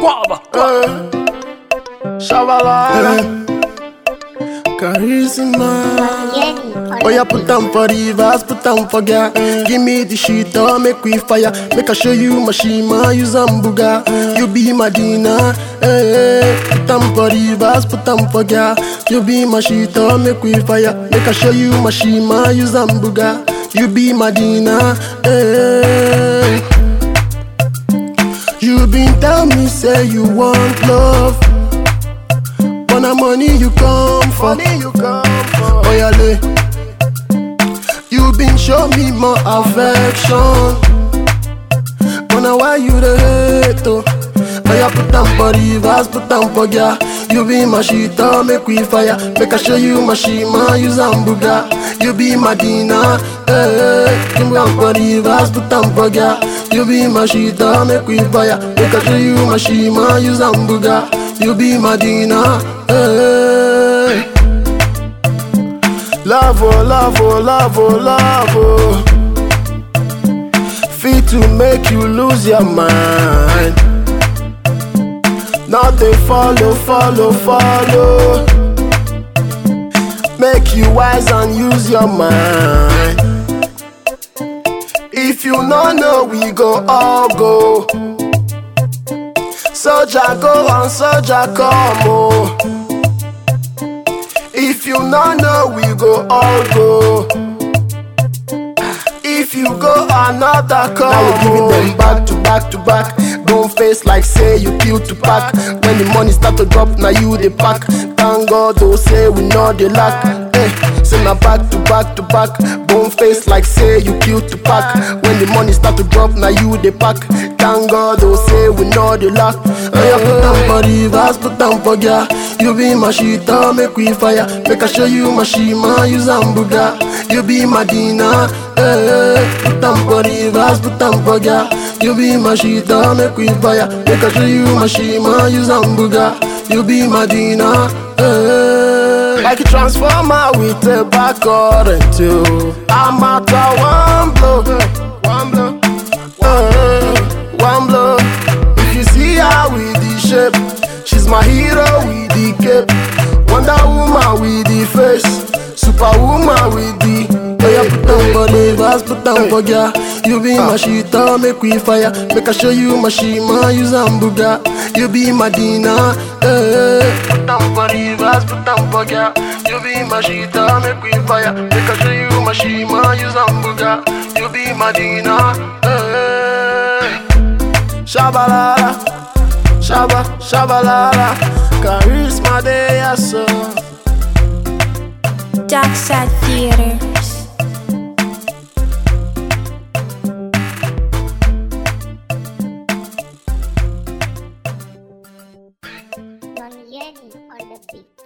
Guava. Shabalala. Charisma. Oh yeah, put them for rivers, put them for girl. Give me the shit, oh, make we fire. Make I show you my shima, you Zambuga. You be Madina, eh. Put them for rivers, put them for girl. You be my shit, oh, make we fire. Make I show you my shima, you Zambuga. You be Madina, eh. You been tell me say you want love. But na money you come for. Money you come for. Oh yeah, le. You been show me more affection. But now why you the hate oh? Oh yeah, put them for rivers, put them for yeah. You be my shit, oh, make we fire. Make I show you my shima, you Zambuga. You be Madina, eh. You be for rivers, put them for yeah. You be my shit, oh, make we fire. Make I show you my shima, you Zambuga. You be Madina, eh. Love, oh, love, oh, love, oh, love, oh. Fit to make you lose your mind. Nothing follow, follow, follow. Make you wise and use your mind. If you no know, we go all go. Soldier go and soldier come, oh. If you no know, we go all go. If you go another come, now we giving them back to back to back. Don't face like say you kill to pack. When the money start to drop, now you the pack. Thank God, don't say we know the lack. Eh, say now back to back to back. Bone face like say you kill to pack. When the money start to drop, now you the pack. Thank God, don't say we know the lack. Oh yeah, put down for rivers, put down for girl. You be my shit, oh, make we fire. Make I show you my shima, you Zambuga. You be Madina, eh. Put down for rivers, put down for girl. You be my shit, oh, make we fire. Make I show you my shima, you Zambuga. You be Madina, eh. Like a transformer with a back current too. I'm at a one blow, one blow, eh, one blow. If you see her with the shape, she's my hero with the cape. Wonder woman with the face, superwoman with the. Oh yeah, put down for neighbors, put down for girl. You be my shit, oh, make we fire. Make I show you my shima, you Zambuga. You be Madina, eh. Put down for rivers, put down for girl. You be my shit, oh, make we fire. Make I show you my shima, you Zambuga. You be Madina, eh. Shabalala, shaba, shabalala. Charisma de yaso. Dark Side Theaters. Don Yenny on the beat.